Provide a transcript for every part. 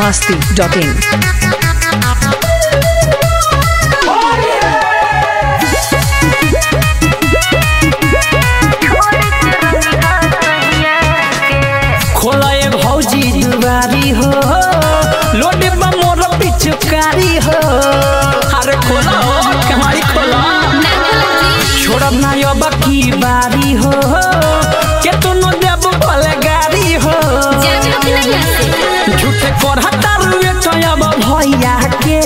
masti.in. खोला ए भौजी दुआरी हो लोडे बा मोर पिचकारी हो अरे खोला हो कमाई खोला छोड़ब ना यो बकी बारी हो के तू नो देब भले गाड़ी हो झूठे कर हतारुए तो अब भैया के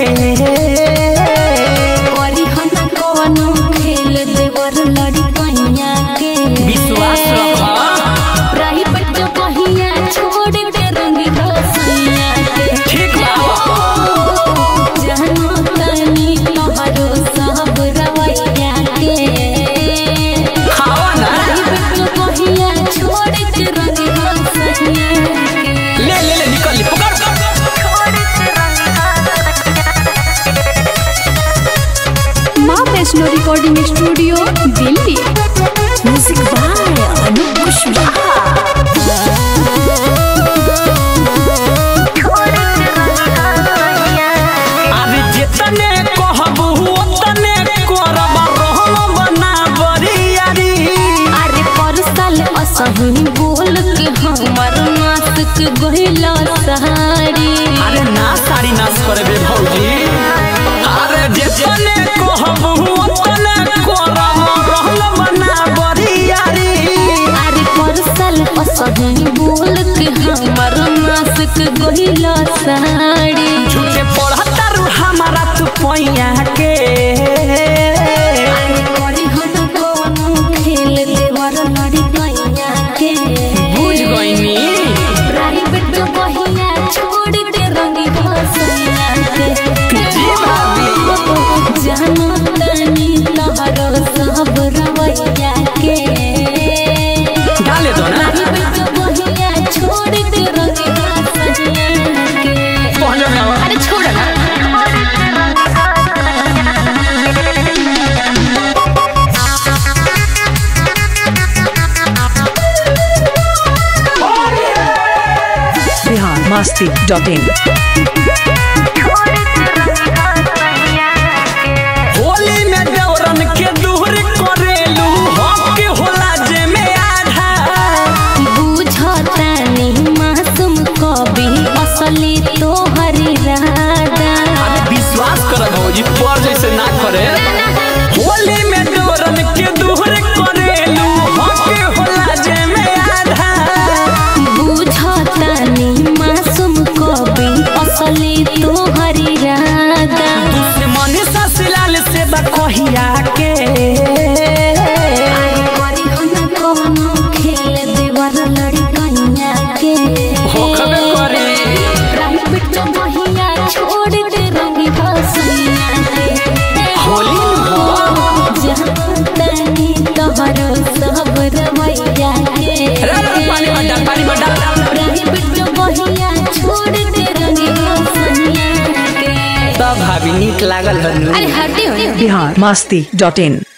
विश्वास रख ठीक बा खावा ना ले ले ले निकल ले पकड़ माँ Vaishno recording studio Delhi music by Anup Kushwaha अरे जितने कहबू उतने करब रहम बना बरियारी अरे परसल असही बोल के हमर नासक गहिला सहारी अरे ना साड़ी नाश करबे भौजी अरे जितने कहबू उतने करब रहम बना बरियारी अरे परसल असही बोल के हमर नासक गहिला सहारी झूठे पढ़ता रू हमारा तू पैया के अरे करी हम कोनो खेल देवर लड़ी गैया के बुझ गईनी प्राइवेट बहिया छोड़ के रंगी भसैया के जी भाभी जानो तनी तहरो सब रवैया के डाले दो ना प्राइवेट बहिया छोड़ के रंगी भसैया के पहुंच जाओ अरे छोड़ ना Bihar masti.in. होली में दौरन के दूर करेलू हक होला जे में आधा बुझतानी मासूम कवि असली तोहरी राधा अरे विश्वास कर भौजी पर जैसे ना करे होली में दौरन के दूर करेलू हक होला जे में आधा बुझतानी मासूम कवि असली तोहरी राधा दुश्मन ससलाल से बकहिया के अरे करी हम कोनो खेल देवर लड़कैया के होखबे करे प्राइवेट महिया छोड़ दे रंगी भसैया के होली में हो जानतानी तोहरो सब रवैया के रे रे पानी में डाल पानी में डाल प्राइवेट बहिया छोड़ दे रंगी भसैया के तब भाभी नीक लागल हनु अरे हटे हो Bihar masti.in.